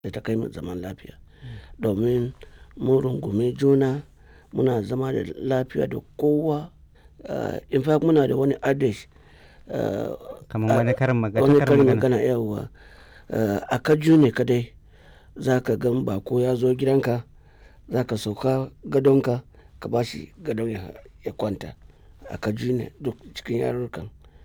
da ta kai mu zaman lafiya domin mun rungumi juna muna zama da lafiya da kowa in fact muna da wani adage kamar wani karin magana wani karin karin magana magana yawwa a kaju ne kadai za ka gan bako ya zo gidanka za ka sauka gadonka ka ba shi gadon ya, ya kwanta a kaju ne duk cikin yarurrukan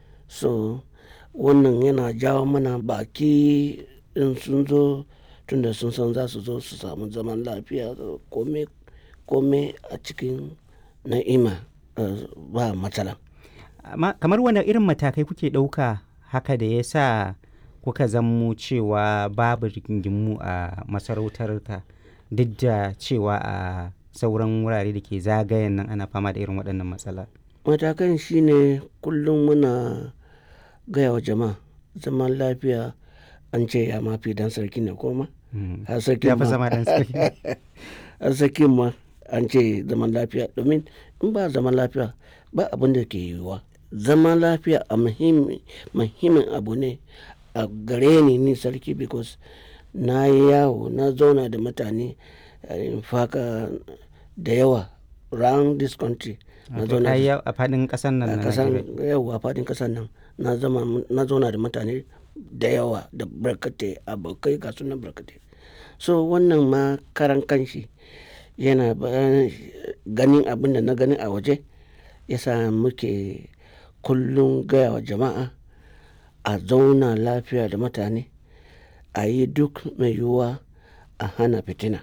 so wannan yana jawo mana baki in sun zo tunda sun san za su zo su samu zaman lafiya kome kome a cikin na'ima eh, ba matsala amma kamar wani irin matakai kuke ɗauka haka da ya sa kuka zammo cewa babu rigingimu a masarautarka duk da cewa a sauran wurare da ke zagayen nan ana fama da irin waɗannan matsala matakan shine kullum muna gaya wa jama'a zaman lafiya an ce ya mafi dan sarki ne koma Mm. har sarkin ya fi ma zama ɗan sarki har sarkin ma an ce zaman lafiya domin in ba zaman lafiya ba abin da ke yiwuwa zaman lafiya a muhimmi- muhimmin abu ne a gare ni ni sarki because na yi yawo na zauna da mutane eh, in faka da yawa round this country na Wato zauna ka yi da a faɗin ƙasar nan a na kasan Najeriya. yau a fadin kasan nan na zama na zauna da mutane da yawa da barkatai abokai ga sunan barkatai so wannan ma karan kanshi yana bayan ganin abin da na gani a waje yasa muke kullum gaya wa jama'a a zauna lafiya da mutane a yi duk mai yiwuwa a hana fitina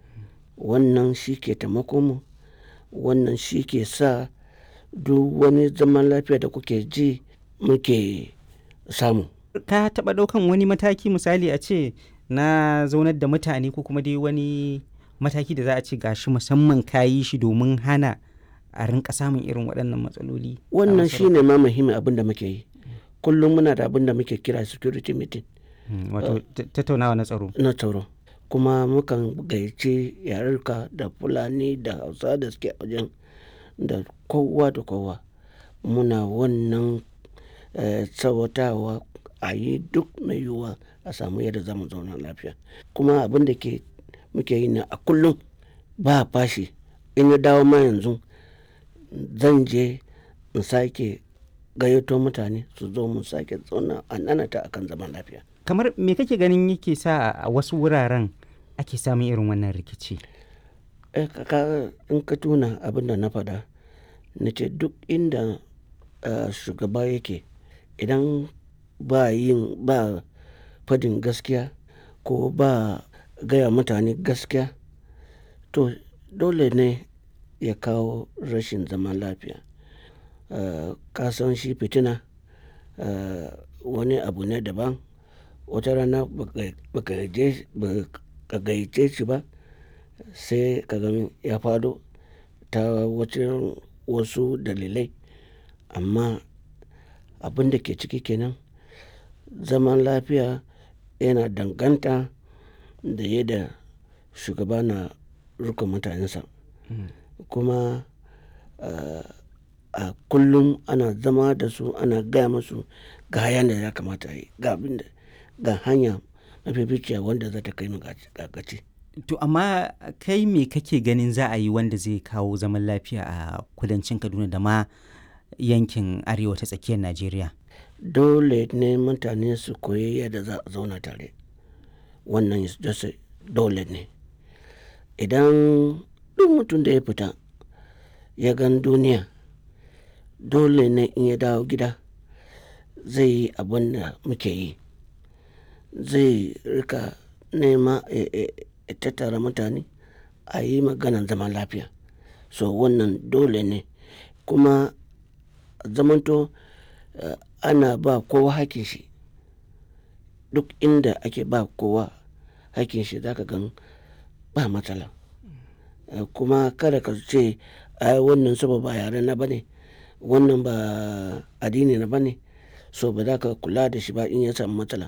wannan shi ke taimako mu wannan shi ke sa duk wani zaman lafiya da kuke ji muke samu ka taɓa ɗaukan wani mataki misali a ce na zaunar da mutane ko kuma dai wani mataki da za a ce gashi musamman ka yi shi domin hana a rinka samun irin waɗannan matsaloli a wannan masarautar? shi ne ma muhimmin abin da muke yi kullum muna da abin da muke kira security meeting Mm, wato ta- tattaunawa na tsaro na tsaro kuma mukan gayyace yarurka da fulani da hausa da suke a wajen da kowa da kowa muna wannan eh, tsawatawa a yi duk mai yiwuwa a samu yadda za mu zauna lafiya kuma abin da ke muke yi na a kullum ba fashi in ya dawo ma yanzu zan je in sake gayyato mutane su zo mu sake zauna a nanata akan zaman lafiya kamar me kake ganin yake sa a wasu wuraren ake samun irin wannan rikici Eh, ka- ka- in ka tuna abin da na faɗa na ce duk inda eh, shugaba yake idan ba yin ba fadin gaskiya ko ba gaya mutane gaskiya to dole ne ya kawo rashin zaman lafiya Eh, ka san shi fitina eh, wani abu ne daban wata rana baka- baka je- baka gayyace shi ba sai ka gani ya fado ta wacin wasu dalilai amma abin da ke ciki kenan zaman lafiya yana danganta da yadda shugaba na rukun mutanensa kuma uh, a kullum ana zama da su ana gaya musu ga hayan da ya kamata a yi ga abin da ga hanya mafificiya wanda za ta kai mu ga ga gaci to amma kai me kake ganin za a yi wanda zai kawo zaman lafiya a kudancin kaduna da ma yankin arewa ta tsakiyar najeriya dole ne mutane su koyi yadda za a zauna tare wannan is just a- dole ne idan duk mutum da ya fita ya gan duniya dole ne in ya dawo gida zai yi abin da muke yi zai rika nema ya- ya ya tattara mutane a yi maganan zaman lafiya so wannan dole ne kuma zamanto eh, ana ba kowa hakin shi duk inda ake ba kowa hakin shi zaka gan ba matsala Eh, kuma kada ka ce ai wannan saboda ba yare na bane wannan ba addini na bane so ba za ka kula da shi ba in ya samu matsala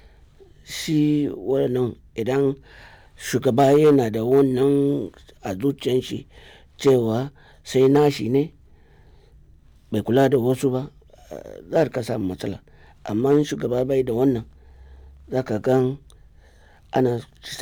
shi wannan idan shugaba yana da wannan a zuciyan shi cewa sai nashi ne bai kula da wasu ba eh, za ka samu matsala amma in shugaba bai da wannan za ka gan ana